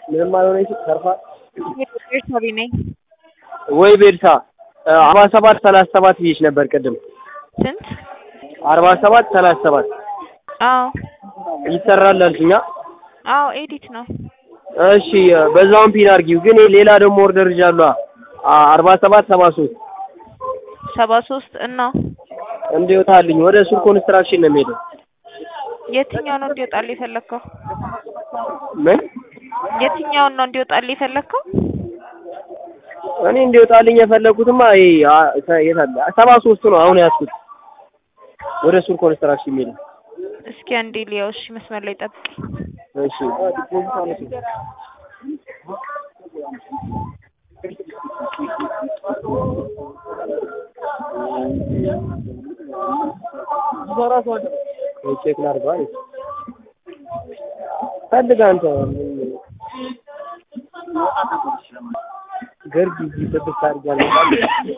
ምንም አልሆነችም ተርፏል። ቤርሳቤ ነኝ። ወይ ቤርሳ አርባ ሰባት ሰላሳ ሰባት ብዬሽ ነበር ቅድም። ስንት? አርባ ሰባት ሰላሳ ሰባት አዎ ይሰራል አልሽኛ። አዎ ኤዲት ነው። እሺ በዛውን ፒን አድርጊው። ግን ሌላ ደግሞ ኦርደር ይዣለሁ። አርባ ሰባት ሰባ ሶስት ሰባ ሶስት እና እንዲወጣልኝ ወደ ሱር ኮንስትራክሽን ነው የሚሄደው። የትኛው ነው እንዲወጣል የፈለግከው? ምን የትኛውን ነው እንዲወጣል የፈለግከው? እኔ እንዲወጣልኝ የፈለኩትማ ይሄ አ- ሰ- የት አለ? ሰባ ሶስቱ ነው አሁን ያዝኩት። ወደ ሱር ኮንስትራክሽን የሚሄደው። እስኪ አንዴ ሊያው። እሺ መስመር ላይ ጠብቅ። እሺ ቼክ ላድርገው አለች። ፈልግ አንተ ገርጂ እዚህ ጥብስ አድርጊያለሁ።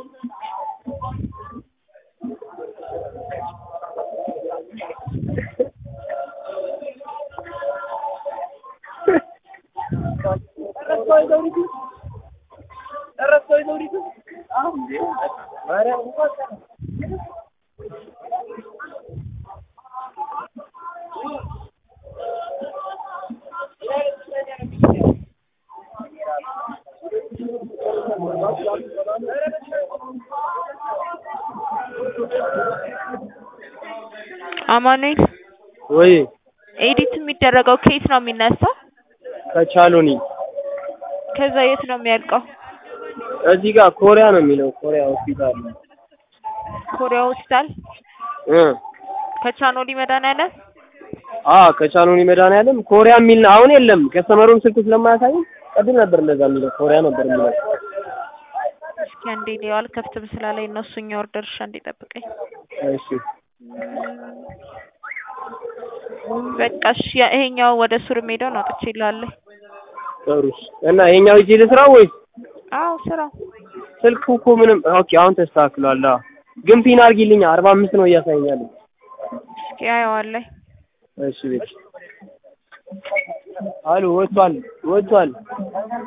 አማኑኤል ወይ ኤዲት የሚደረገው ከየት ነው የሚነሳው? ከቻሎኒ ከዛ የት ነው የሚያልቀው? እዚህ ጋር ኮሪያ ነው የሚለው ኮሪያ ሆስፒታል ኮሪያ ሆስፒታል እ ከቻኖሊ መድኃኒዓለም አ ከቻሎኒ መድኃኒዓለም ኮሪያ የሚል አሁን የለም። ከስተመሩን ስልክ ስለማያሳይ ቅድም ነበር እንደዛ የሚለው ኮሪያ ነበር የሚለው። እስኪ አንዴ ሊያው አልከፍትም ስላለኝ ነው እሱኛ ኦርደር እሺ አንዴ ጠብቀኝ። እሺ በቃ እሺ ያ- ይሄኛው ወደ ሱር ሜዳው ነው አውጥቼ እልሃለሁ። ጥሩ እሺ። እና ይሄኛው ሂጅ ልስራው ወይስ አዎ ስራው ስልኩ እኮ ምንም ኦኬ፣ አሁን ተስተካክሏል። አዎ ግን ፒን አድርጊልኛ አርባ አምስት ነው እያሳየኛል። እስኪ አየዋለሁ። እሺ ቤት አሉ ወጥቷል ወጥቷል።